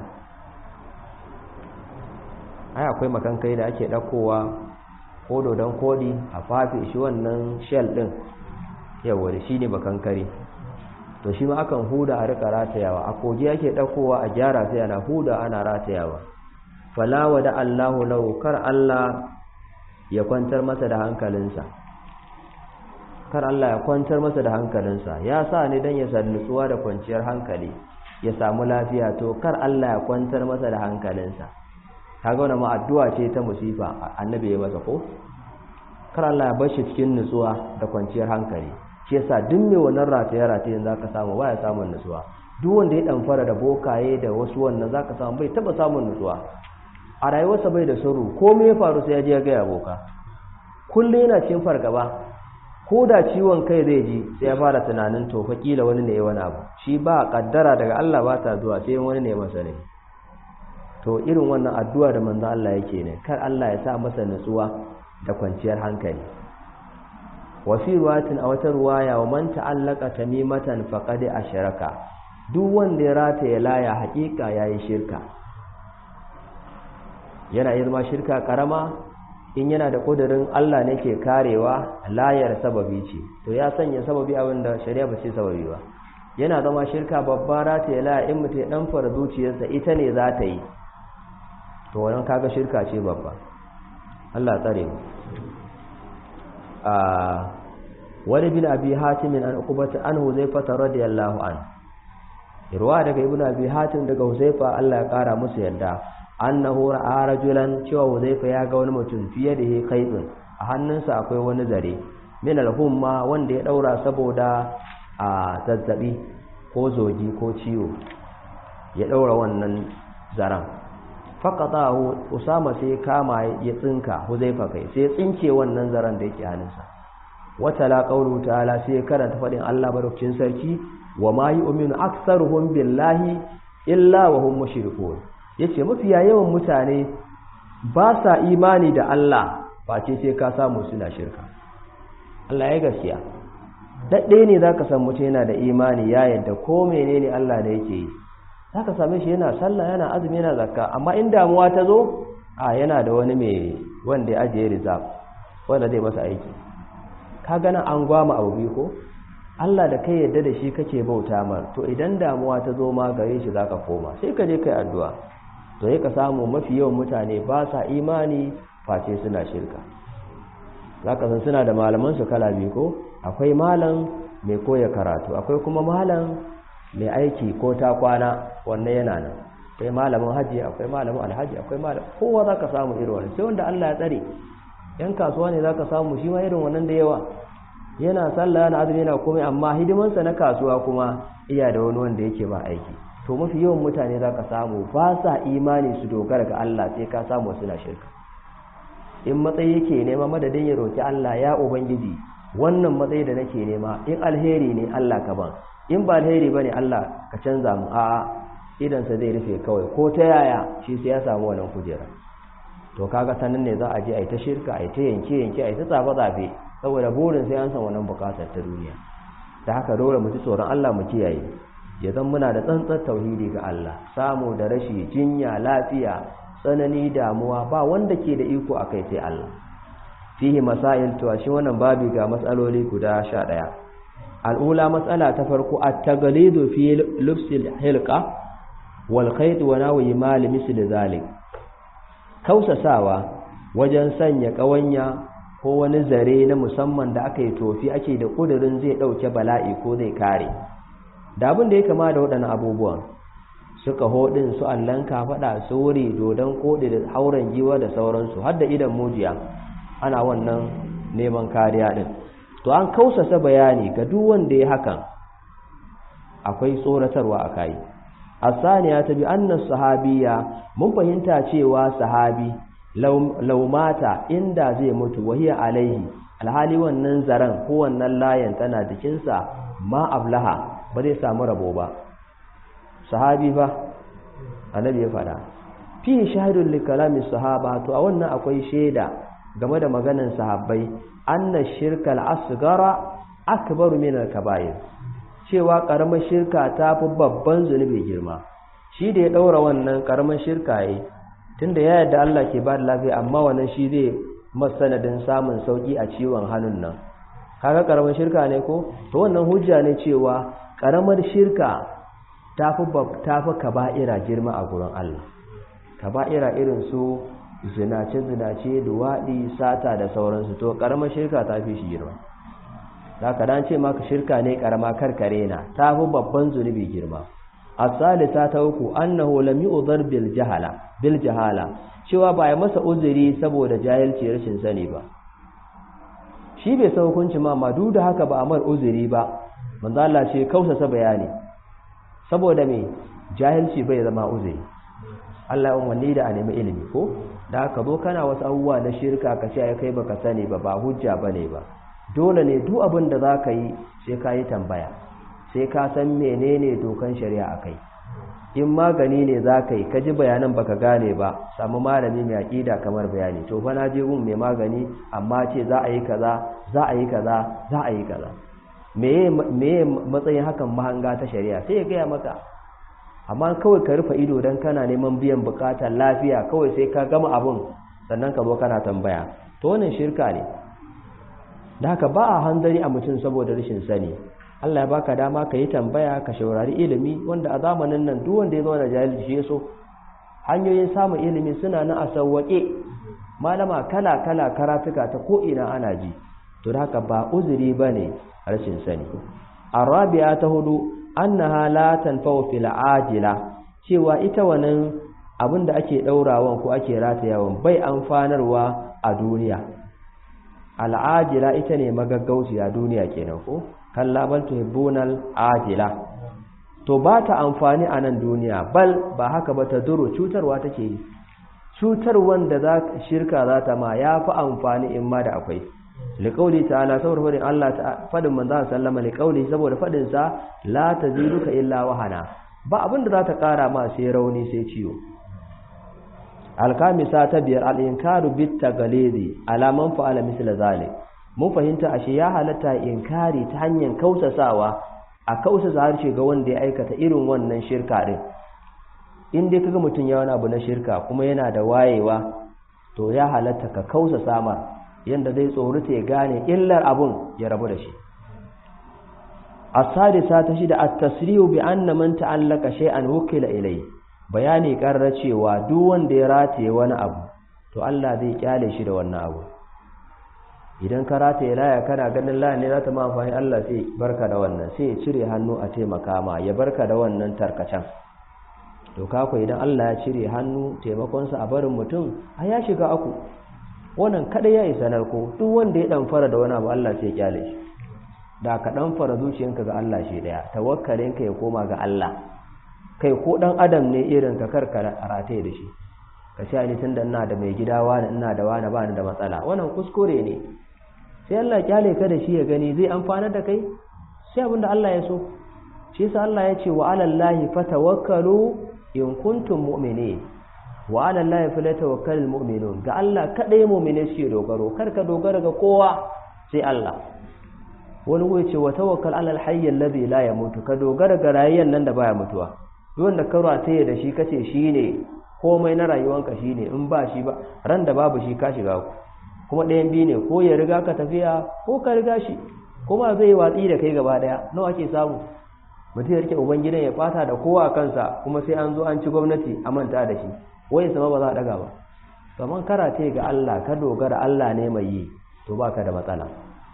ai akwai makankari da ake dakowa ko dodon kodi a fafe shi wannan shell din yawa da shine makankari to shi ma akan huda a rika ratayawa a kogi ake dakowa a gyara sai ana huda ana ratayawa fala wada Allahu lahu kar Allah ya kwantar masa da hankalinsa kar Allah ya kwantar masa da hankalinsa ya sa ne dan ya nutsuwa da kwanciyar hankali ya samu lafiya to kar Allah ya kwantar masa da hankalinsa kaga wannan ma addu'a ce ta musifa annabi ya masa ko kar Allah ya bar shi cikin nutsuwa da kwanciyar hankali shi yasa duk mai wannan rataye rataye zaka samu baya samun nutsuwa duk wanda ya damfara da bokaye da wasu wannan zaka samu bai taba samun nutsuwa a rayuwarsa bai da sirru komai ya faru sai ya je ya ga boka kullum yana cikin fargaba ko da ciwon kai zai ji sai ya fara tunanin to fa kila wani ne wani abu shi ba kaddara daga Allah ba ta zuwa sai wani ne masa ne to irin wannan addu'a da manzon Allah yake ne kar Allah ya sa masa nutsuwa da kwanciyar hankali wa fi ruwatin a wata ruwaya wa man ta'allaka tamimatan faqad asharaka duk wanda ya rata ya laya haƙiƙa yayi shirka yana yin ma shirka karama in yana da kudirin Allah ne ke karewa layar sababi ce to ya sanya sababi abin da shari'a ba ce sababi ba yana zama shirka babba rata ya laya in mutum dan fara zuciyarsa ita ne za ta yi to wannan kaga shirka ce babba Allah tsare mu a wani bin abi hatimin an ukubata an huzaifata radiyallahu an irwa daga ibn abi hatim daga huzaifa Allah ya kara musu yadda annahu ra'a rajulan cewa huzaifa ya ga wani mutum fiye da he kaidun a hannunsa akwai wani zare min alhumma wanda ya daura saboda a zazzabi ko zogi ko ciwo ya daura wannan zaran faqatahu usama sai kama ya tsinka huzaifa kai sai tsinke wannan zaran da yake hannunsa wata la qawlu ta'ala sai karanta fadin Allah barkacin sarki wa ma yu'minu aktsaruhum billahi illa wa hum mushrikun yace mafiya yawan mutane ba sa imani da Allah face sai ka samu suna shirka Allah ya gaskiya dadde ne zaka san mutum yana da imani ya yadda ko menene Allah da yake yi zaka same shi yana sallah yana azumi yana zakka amma in damuwa ta zo a yana da wani mai wanda ya ajiye reserve wanda zai masa aiki ka gana an gwama abu biyu ko Allah da kai yadda da shi kake bauta mar to idan damuwa ta zo ma gare shi zaka koma sai ka je kai addu'a to sai ka samu mafi yawan mutane ba sa imani face suna shirka zaka san suna da malaman su kala biyu ko akwai malam mai koya karatu akwai kuma malam mai aiki ko ta kwana wannan yana nan akwai malamin haji akwai malamin alhaji akwai malam kowa zaka samu irin wannan sai wanda Allah ya tsare yan kasuwa ne zaka samu shi ma irin wannan da yawa yana sallah yana azumi yana komai amma hidimansa na kasuwa kuma iya da wani wanda yake ba aiki to mafi yawan mutane zaka samu ba sa imani su dogara ga Allah sai ka samu suna shirka in matsayi yake nema madadin ya roki Allah ya ubangiji wannan matsayi da nake nema in alheri ne Allah ka ban in ba alheri bane Allah ka canza mu a'a idan sa zai rufe kawai ko ta yaya shi sai ya samu wannan kujera to kaga sanan ne za a je a yi ta shirka a yi ta yanke yanke a yi ta tsafe tsafe saboda burin sai an san wannan bukatar ta duniya da haka dole mu ji tsoron Allah mu kiyaye ya zan muna da tsantsar tauhidi ga Allah samu da rashi jinya lafiya tsanani damuwa ba wanda ke da iko akai sai Allah fihi masail to shi wannan babi ga matsaloli guda 11 al'ula matsala ta farko at-taghlidu fi lubsil hilqa wal khayt wa nawi mal misl zalik kausasawa wajen sanya kawanya ko wani zare na musamman da aka yi tofi ake da ƙudurin zai ɗauke bala'i ko zai kare da abin da ya kama da waɗannan abubuwan suka hoɗin su allon kafaɗa su wuri dodon koɗi da hauren giwa da sauransu har da idan mujiya ana wannan neman kariya ɗin to an kausasa bayani ga duk wanda ya hakan akwai tsoratarwa a kayi asaniya ta bi annas sahabiya mun fahimta cewa sahabi laumata inda zai mutu wahiya alaihi alhali wannan zaren ko wannan layan tana jikinsa ma ablaha ba zai samu rabo ba sahabi ba annabi ya fada fi shahidul likalami sahaba to a wannan akwai shaida game da maganan sahabbai anna shirkal asgara akbaru min al-kaba'ir cewa karamar shirka ta fi babban zunubi girma shi da ya daura wannan karamar shirka yayi tunda ya yarda Allah ke ba da lafiya amma wannan shi zai masanadin samun sauki a ciwon hannun nan kaga karamar shirka ne ko to wannan hujja ne cewa karamar shirka tafi tafi kaba'ira girma a gurin Allah kaba'ira irin su zinace zinace duwadi sata da sauransu to karamar shirka ta fi shi girma zaka dan ce maka shirka ne karama karkare na tafi babban zunubi girma asalisa ta uku annahu lam yu'dhar bil jahala bil jahala cewa ba ya masa uzuri saboda jahilci rashin sani ba shi bai san hukunci ma ma duk da haka ba amar uzuri ba manzo Allah ce kausasa bayani saboda me jahilci bai zama uzuri Allah ya umarni da a nemi ilimi ko da haka zo kana wasu abubuwa na shirka ka ce ai kai baka sani ba ba hujja bane ba dole ne duk abin da zaka yi sai ka yi tambaya sai ka san menene dokan shari'a akai in magani ne zaka yi ka ji bayanan baka gane ba samu malami mai aqida kamar bayani to fa na je gun mai magani amma ce za a yi kaza za a yi kaza za a yi kaza meye meye matsayin hakan mahanga ta shari'a sai ya gaya maka amma kawai ka rufe ido don kana neman biyan bukatar lafiya kawai sai ka gama abin sannan ka zo kana tambaya to wannan shirka ne da haka ba a hanzari a mutum saboda rashin sani Allah ya baka dama ka yi tambaya ka shaurari ilimi wanda a zamanin nan duk wanda ya zo da jahilci ya so hanyoyin samun ilimi suna nan a sauwaƙe malama kala kala karatuka ta ko ina ana ji to da haka ba uzuri bane rashin sani arabiya ta hudu annaha la tanfa'u fil ajila cewa ita wannan abin da ake daurawan ko ake ratayawan bai amfanarwa a duniya al'ajila ita ne magaggauci a duniya kenan ko kalla bal tuhibbunal ajila to ba ta amfani a nan duniya bal ba haka ba ta duro cutarwa take yi cutar wanda za shirka za ta ma ya fi amfani in ma da akwai liƙauli ta'ala saboda faɗin Allah ta faɗin manzo sallama liƙauli saboda faɗin sa la taziduka illa wahana ba abin da za ta ƙara ma sai rauni sai ciwo alkamisa ta biyar al-inkaru bit tagalidi ala man fa'ala misla zalik mun fahimta ashe ya halatta inkari ta hanyar kausasawa a kausasa harshe ga wanda ya aikata irin wannan shirka din in dai kaga mutum ya wani abu na shirka kuma yana da wayewa to ya halatta ka kausasa ma yanda zai tsorata ya gane illar abun ya rabu da shi as-sadisa ta shida at-tasrihu bi anna man ta'allaka shay'an wukila ilay bayani karra cewa duk wanda ya rataye wani abu to Allah zai kyale shi da wannan abu idan ka rataye laya kana ganin laya ne za ta ma amfani Allah sai barka da wannan sai ya cire hannu a taimaka ma ya barka da wannan tarkacen to kako idan Allah ya cire hannu taimakonsa a barin mutum a ya shiga aku wannan kada ya isa narko duk wanda ya damfara da wani abu Allah sai ya kyale shi da ka damfara zuciyanka ga Allah shi daya tawakkalinka ya koma ga Allah kai ko dan adam ne irin ka karkara rataye da shi ka sha ni tunda ina da mai gida wani ina da wani ba ni da matsala wannan kuskure ne sai Allah kyale ka da shi ya gani zai amfana da kai sai abinda Allah ya so shi yasa Allah ya ce wa alallahi fatawakkalu in kuntum mu'minin wa alallahi falyatawakkalul mu'minun ga Allah kadai mu'mine suke dogaro kar ka dogara ga kowa sai Allah wani wai ce wa tawakkal alal hayy alladhi la yamutu ka dogara ga rayuwar nan da baya mutuwa duk wanda ka rataye da shi kace shine komai na rayuwanka shine in ba shi ba ran da babu shi ka shiga ku kuma ɗayan biyu ne ko ya riga ka tafiya ko ka riga shi kuma zai watsi da kai gaba ɗaya nawa ake samu mutum ya rike ubangidan ya fata da kowa a kansa kuma sai an zo an ci gwamnati a manta da shi wai sama ba za a ɗaga ba kamar karate ga Allah ka dogara Allah ne mai yi to baka da matsala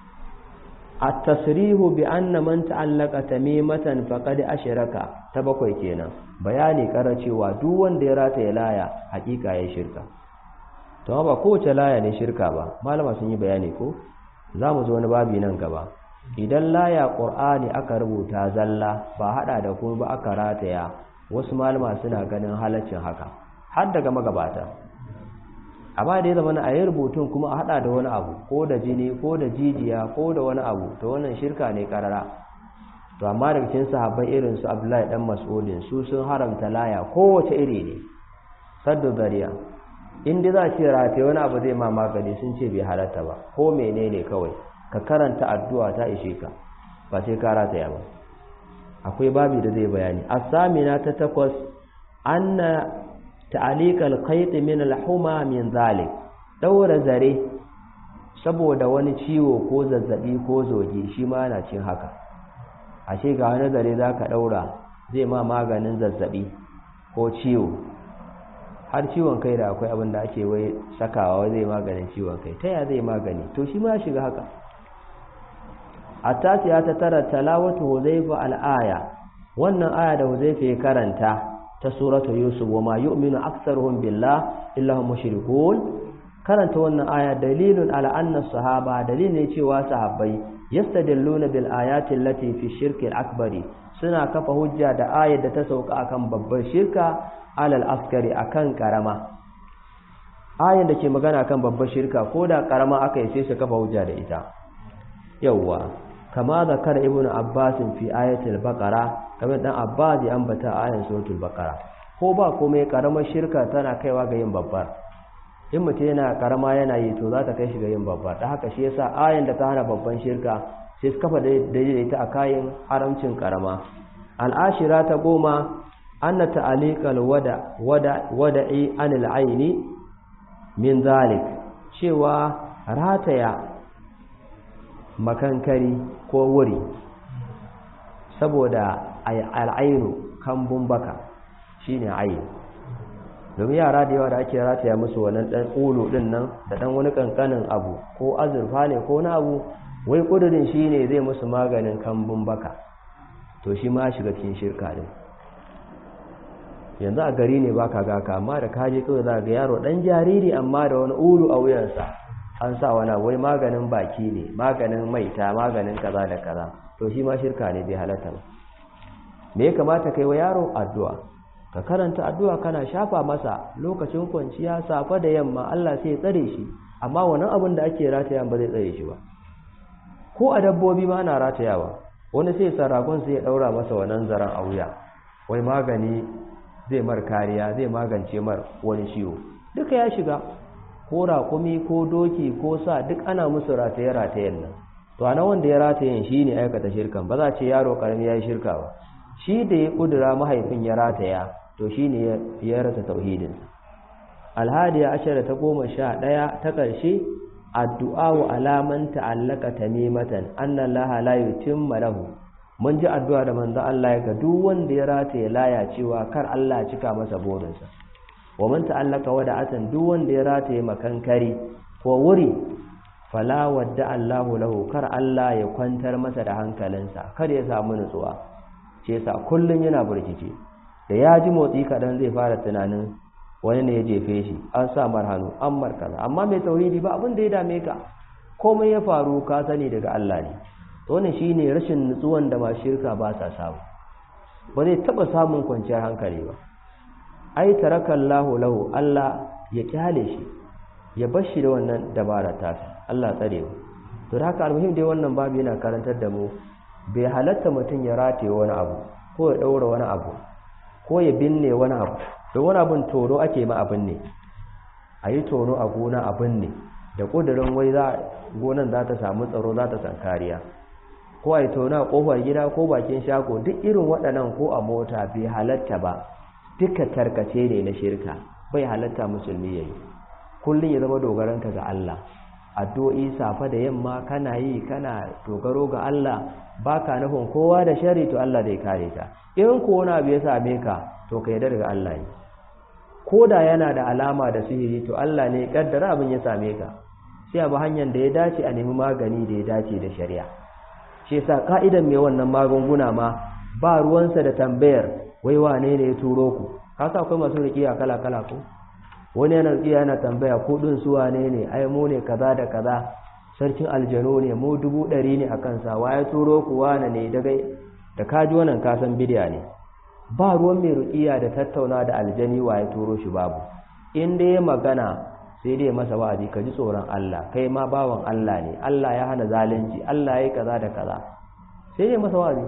at-tasrihu bi anna man ta'allaka tamimatan faqad ashraka ta bakwai kenan bayani kara cewa duk wanda ya rata ya laya hakika ya shirka to ba kowace laya ne shirka ba malama sun yi bayani ko zamu zo wani babi nan gaba idan laya qur'ani aka rubuta zalla ba hada da kuma ba aka rataya wasu malama suna ganin halaccin haka har daga magabata amma da ya zama na ayi rubutun kuma a hada da wani abu ko da jini ko da jijiya ko da wani abu to wannan shirka ne karara to amma daga cikin sahabbai irin su Abdullahi dan Mas'udin su sun haramta laya kowace iri ne saddu zariya in dai za ce rataye wani abu zai ma magani sun ce bai halatta ba ko menene kawai ka karanta addu'a ta ishe ka ba sai ka rataya ba akwai babi da zai bayani as-samina ta takwas anna ta'alikal khayt min al-huma min zalik daura zare saboda wani ciwo ko zazzabi ko zogi shi ma yana cin haka ashe ga wani zare zaka daura zai ma maganin zazzabi ko ciwo har ciwon kai da akwai abin da ake wai sakawa zai maganin ciwon kai ta ya zai magani to shi ma shiga haka attasiya ta tara talawatu huzaifa al-aya wannan aya da huzaifa ya karanta ta suratu yusuf wa ma yu'minu aktsaruhum billah illa hum mushrikun karanta wannan aya dalilun ala anna sahaba dalilin ne cewa sahabbai yastadilluna bil ayati allati fi shirki al akbari suna kafa hujja da ayar da ta sauka akan babbar shirka alal askari akan karama ayan da ke magana kan babbar shirka ko da karama aka yi sai su kafa hujja da ita yawwa kama zakar ibnu abbas fi ayatul baqara kamar dan abbas ya ambata ayan suratul baqara ko ba komai karamar shirka tana kaiwa ga yin babbar in mutum yana karama yana yi to za ta kai shi ga yin babbar da haka shi yasa ayan da ta hana babban shirka sai su kafa daidaita a kayan haramcin karama al'ashira ta goma anna ta'aliqal wada wada wada'i anil aini min zalik cewa rataya makankari ko wuri saboda al'ainu kambun baka shine ayin domin yara da yawa da ake rataya musu wannan dan ulu din nan da dan wani kankanin abu ko azurfa ne ko na abu wai kudurin shine zai musu maganin kambun baka to shi ma shiga cikin shirka din yanzu a gari ne baka ga ka amma da kaje kawai za ga yaro dan jariri amma da wani ulu a wuyansa an sa wani wai maganin baki ne maganin maita maganin kaza da kaza to shi ma shirka ne bai halatta ba me ya kamata kai wa yaro addu'a ka karanta addu'a kana shafa masa lokacin kwanciya safa da yamma Allah sai ya tsare shi amma wannan abin da ake rataya ba zai tsare shi ba ko a dabbobi ma ana ratayawa wani sai sarakon sai ya daura masa wannan zaran a wuya wai magani zai mar kariya zai magance mar wani ciwo duka ya shiga ko raƙumi ko doki ko sa duk ana musu rataye-ratayen nan to ana wanda ya ratayen shi ne aikata shirkan ba za ce yaro ƙarami ya yi shirka ba shi da ya ƙudura mahaifin ya rataya to shi ne ya rasa tauhidin alhadiya ashara ta goma sha ɗaya ta ƙarshe addu'a wa alaman ta'allaka tamimatan annan laha la yutimma lahu mun ji addu'a da manzo Allah ya ga duk wanda ya rataye laya cewa kar Allah ya cika masa burinsa wa man ta'allaka wada'atan duk wanda ya rataye makankari ko wuri fala wadda Allahu lahu kar Allah ya kwantar masa da hankalinsa kar ya samu nutsuwa ce yasa kullun yana burkice da ya ji motsi kadan zai fara tunanin wani ne ya jefe shi an sa mar hannu an mar kaza amma mai tauhidi ba abin da ya dame ka komai ya faru ka sani daga Allah ne to wannan shine rashin nutsuwan da ma shirka ba sa samu ba zai taba samun kwanciyar hankali ba ai tarakallahu lahu Allah ya kyale shi ya bar shi da wannan dabara ta Allah tsare mu to da haka almuhim dai wannan babu yana karantar da mu bai halatta mutum ya rataye wani abu ko ya daura wani abu ko ya binne wani abu don wani abin toro ake ma abin ne a yi toro a gona abin ne da ƙudurin wai za gonan za ta samu tsaro za ta san kariya ko a yi toro a ƙofar gida ko bakin shago duk irin waɗannan ko a mota bai halatta ba duka tarkace ne na shirka bai halatta musulmi ya yi kullum ya zama dogaranka ga Allah addu'o'i safa da yamma kana yi kana dogaro ga Allah baka nufin kowa da shari to Allah zai kare ka in ko wani abu ya same ka to ka yarda daga Allah ne ko da yana da alama da sihiri to Allah ne kaddara abin ya same ka sai abu hanyar da ya dace a nemi magani da ya dace da shari'a shi yasa ka'idan mai wannan magunguna ma ba ruwansa da tambayar wai wane ne ya turo ku ka sa akwai masu rikiya kala kala ko wani yana rikiya yana tambaya ko din su wane ne ai mu ne kaza da kaza sarkin aljano ne mu dubu ɗari ne a kansa wa ya turo ku wane ne daga da kaji wannan kasan bidiya ne ba ruwan mai rukiya da tattauna da aljani wa ya turo shi babu in dai magana sai dai masa wa'azi ka ji tsoron Allah kai ma bawan Allah ne Allah ya hana zalunci Allah ya yi kaza da kaza sai dai masa wa'azi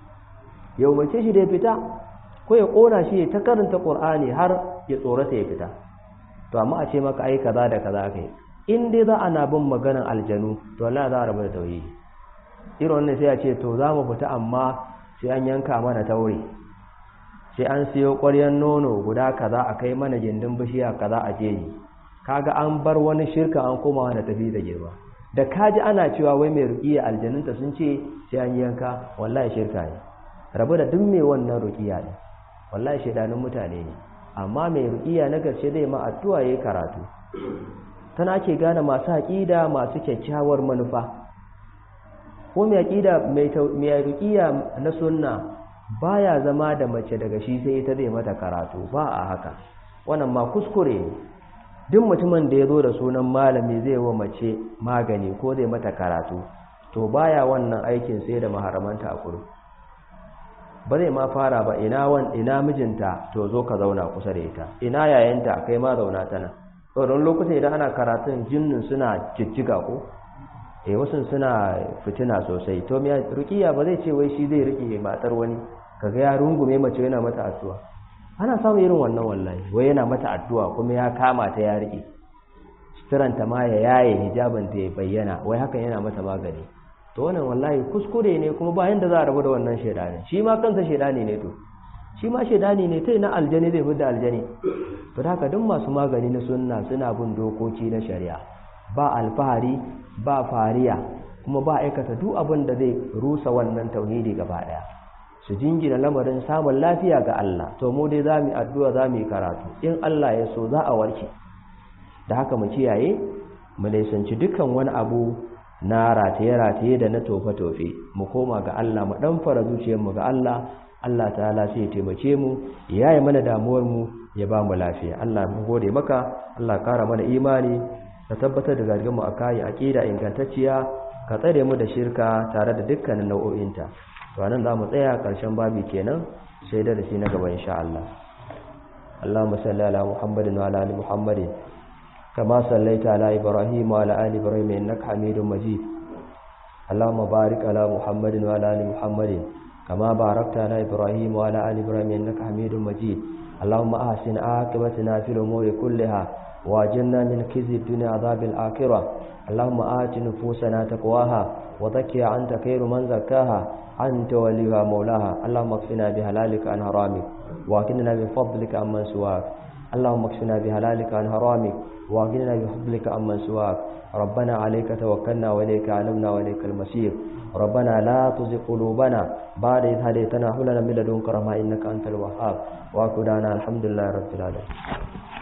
yau mace shi da ya fita ko ya kona shi ta karanta Qur'ani har ya tsorata ya fita to amma a ce maka ai kaza da kaza kai in dai za ana bin maganan aljanu to Allah za a rabu da tauhidi irin wannan sai a ce to za mu fita amma sai an yanka mana taure sai an siyo ƙwaryen nono guda kaza a kai mana gindin bishiya kaza a jeji kaga an bar wani shirka an koma wani tafi da girma da kaji ana cewa wai mai ruqiya aljanunta sun ce sai an yanka wallahi shirka ne rabu da duk mai wannan ruqiya ne wallahi shedanin mutane ne amma mai ruqiya na gaske zai ma addu'a yayi karatu tana ke gane masu aqida masu kyakkyawar manufa ko mai aqida mai mai ruqiya na sunna baya zama da mace daga shi sai ita zai mata karatu ba a haka wannan ma kuskure ne duk mutumin da ya zo da sunan malami zai wa mace magani ko zai mata karatu to baya wannan aikin sai da maharamanta a kuru ba zai ma fara ba ina wan ina mijinta to zo ka zauna kusa da ita ina yayanta kai ma zauna ta nan don lokacin idan ana karatun jinnin suna jijjiga ko eh wasu suna fitina sosai to me ruqiya ba zai ce wai shi zai rike matar wani kaga ya rungume mace yana mata addu'a ana samun irin wannan wallahi wai yana mata addu'a kuma ya kama ta ya rike suturanta ma ya yaye hijabin ta ya bayyana wai hakan yana mata magani to wannan wallahi kuskure ne kuma ba yanda za a rabu da wannan shedani shi ma kansa shedani ne to shi ma shedani ne tai na aljani zai fidda aljani to da haka duk masu magani na sunna suna bin dokoki na shari'a ba alfahari ba fariya kuma ba aikata duk abin da zai rusa wannan tauhidi gaba daya su jingina lamarin samun lafiya ga Allah to mu dai zamu addu'a zamu karatu in Allah ya so za a warke da haka mu kiyaye mu laisanci dukkan wani abu na rataye-rataye da na tofe-tofe mu koma ga Allah mu dan fara zuciyarmu ga Allah Allah ta'ala sai ya taimake mu ya yi mana damuwar mu ya ba mu lafiya Allah mu gode maka Allah kara mana imani ka tabbatar da zargin mu akai aqida ingantacciya ka tsare mu da shirka tare da dukkanin nau'o'inta to anan za mu tsaya karshen babi kenan sai da shi na gaba insha Allah Allahumma salli ala Muhammadin wa ala ali Muhammadin كما صليت على إبراهيم وعلى آل إبراهيم إنك حميد مجيد اللهم بارك على محمد وعلى آل محمد كما باركت على إبراهيم وعلى آل إبراهيم إنك حميد مجيد اللهم أحسن عاقبتنا في الأمور كلها واجلنا من خزي الدنيا عذاب الآخرة اللهم آت نفوسنا تقواها وزكها أنت خير من زكاها أنت وليها مولاها اللهم اكفنا بهلالك عن حرامك واكننا بفضلك عمن سواك اللهم اكفنا بهلالك عن حرامك واغننا بفضلك عمن سواك ربنا عليك توكلنا واليك علمنا واليك المسير ربنا لا تزغ قلوبنا بعد إذ هديتنا هب لنا من لدنك رحمة إنك أنت الوهاب وأكدنا الحمد لله رب العالمين